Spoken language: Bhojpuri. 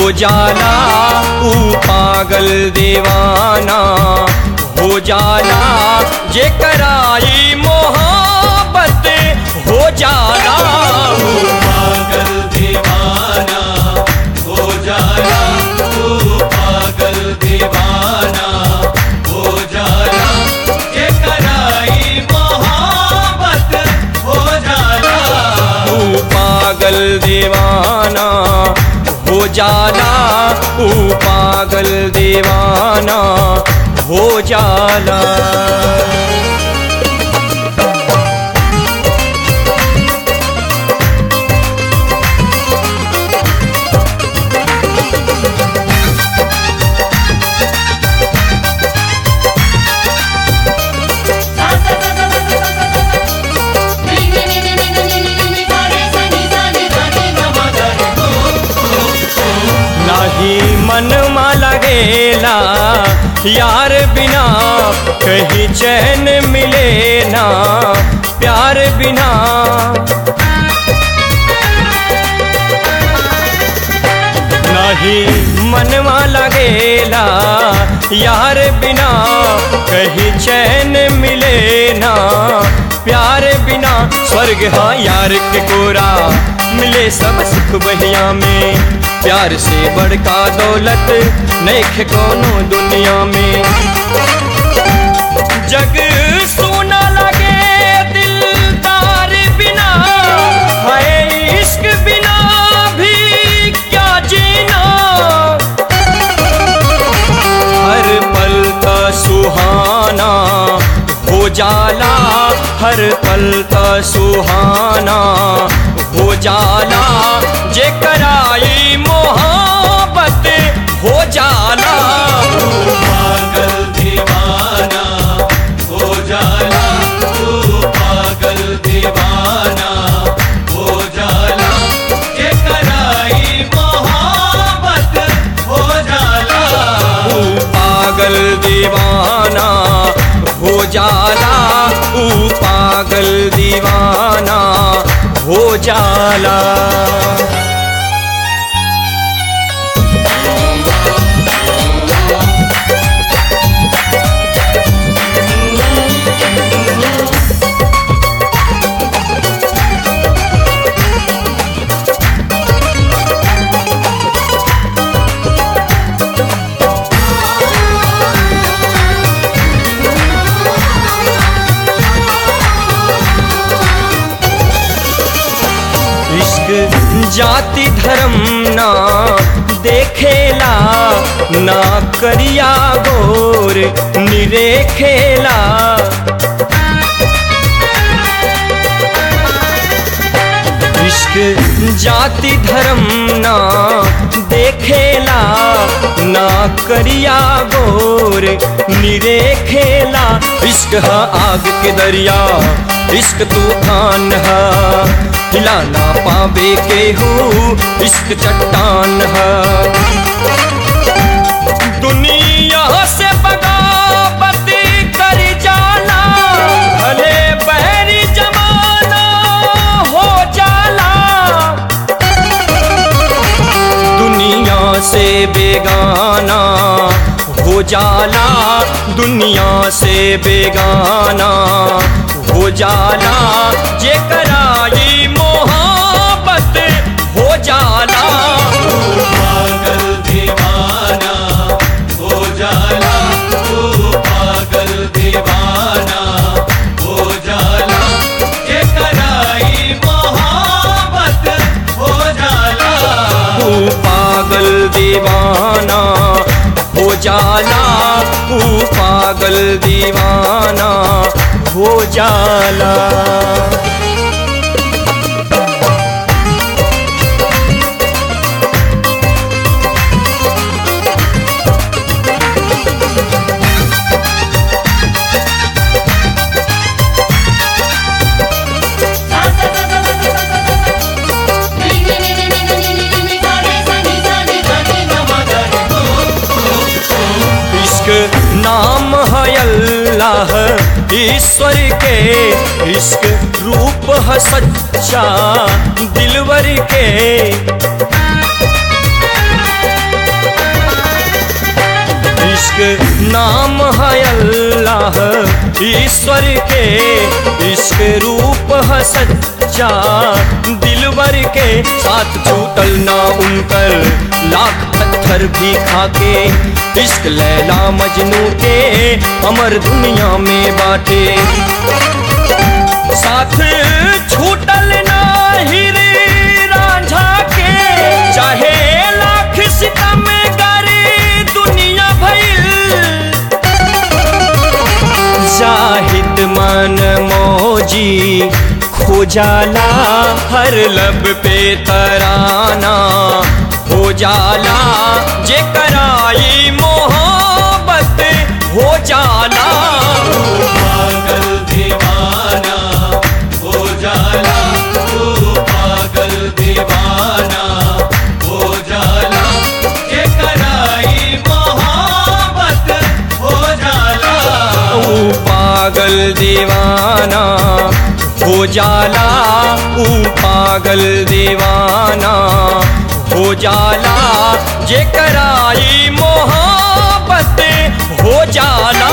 हो जाला ऊ पागल दीवाना हो जाला जे कराई मोहब्बत हो जाला ऊ पागल दीवाना हो जाला तू पागल दीवाना हो जाला के कराई मोहब्बत हो जाला ऊ पागल दीवाना हो जाला ऊ पागल दीवाना हो जाला नाही मन लगेला यार बिना कहीं चैन मिले ना प्यार बिना नहीं मनवा लगेला यार बिना कहीं चैन मिले ना प्यार बिना स्वर्ग हाँ यार के कोरा मिले सब सुख बहिया में प्यार से बड़का दौलत नहीं कोनो दुनिया में जग सोना लगे दिलदार बिना है इश्क बिना भी क्या जीना हर पल का सुहाना हो जाला हर पल का सुहाना हो जाला जे कराई मोहब्बत हो जाला पागल दीवाना हो जाला तू पागल दीवाना हो जाला के कराई मोहब्बत हो जाला ऊ पागल दीवाना हो जाला ऊ पागल दीवाना हो जाला इश्क जाति धर्म ना देखेला ना करिया गोर निरेखेला इश्क जाति धर्म ना देखेला ना करिया गोर निरेखेला इश्क है आग के दरिया इश्क तूफान है हिला ना पावे के हूँ इश्क चट्टान है दुनिया से बगावत कर जाला भले बहरी जमाना हो जाला दुनिया से बेगाना हो जाला दुनिया से बेगाना हो जाला जे कराई मोहब्बत हो जाला पागल दीवाना हो जाला तू पागल दीवाना हो जाला के कराई मोहब्बत हो जाला तू पागल दीवाना हो जाला तू पागल दीवाना हो जाला इश्क नाम है अल्लाह ईश्वर के इश्क रूप है सच्चा दिलवर के नाम है अल्लाह ईश्वर के इश्क रूप है सच्चा दिलवर के साथ छूटल ना उनकर लाख पत्थर भी खाके इश्क लैला मजनू के अमर दुनिया में बाटे साथ छूटल ना हीरे रांझा के चाहे लाख सितम करे दुनिया भइल जाहिद मन मौजी खोजाला हर लब पे तराना हो जाला जे कराई मोहब्बत हो जाला पागल दीवाना हो जाला तू पागल दीवाना हो जाला ये कराई मोहब्बत हो जाला ऊ पागल दीवाना हो जाला ऊ पागल दीवाना हो जाला जे कराई मोहब्बत हो जाला